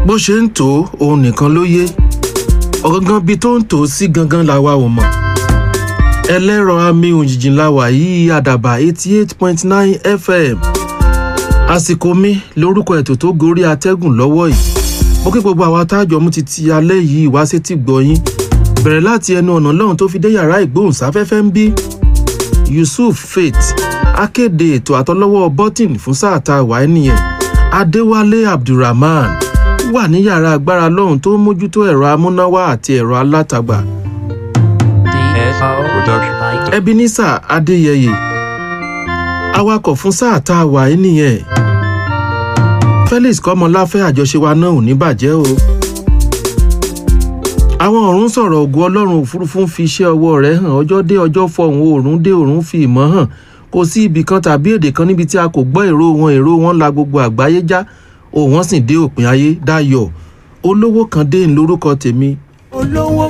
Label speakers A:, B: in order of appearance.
A: bó ṣe ń tò ó òun nìkan ló yé ọ̀gangan bíi tó ń tò ó sí gangan làwa ò mọ̀ ẹlẹ́rọ àmì òjìjì làwà yìí àdàbà eighty eight point nine fm àsìkò mi lórúkọ ètò tó gorí atẹ́gùn lọ́wọ́ yìí mo kí gbogbo àwọn atájọ́ mú ti ti alẹ́ yìí wá sétí gbọ́yìn bẹ̀rẹ̀ láti ẹnu ọ̀nà lọ́hùn tó fi dé yàrá ìgbóhùnsáfẹ́fẹ́ ń bí yusuf faith akéde ètò àtọlọ́wọ́ bọ́tìn fún sáà tá a wà ẹ́ nìyẹn adéwálé abdulrahman wà ní yàrá agbára lọ́hùn tó mójútó ẹ̀rọ amúnáwá àti ẹ̀rọ alátagbà
B: DSO
C: Production.
B: by
A: ebenezer adéyẹyẹ awakọ̀ fún sáà tá a wà ẹ́ nìyẹn felix kọ́mọláfẹ́ àjọṣe wa náà ò ní bàjẹ́ o àwọn ọ̀run sọ̀rọ̀ ògùn ọlọ́run òfurufú ń fi iṣẹ́ ọwọ́ rẹ̀ hàn ọjọ́ dé ọjọ́ fọhùn oòrùn dé oòrùn fi ìmọ̀ hàn kò sí ibì kan tàbí èdè kan níbi tí a kò gbọ́ èrò wọn èrò wọn la gbogbo àgbáyé já òun wọn sì dé òpin ayé dáyọ̀ olówó kan dé ń lórúkọ tèmi
D: olówó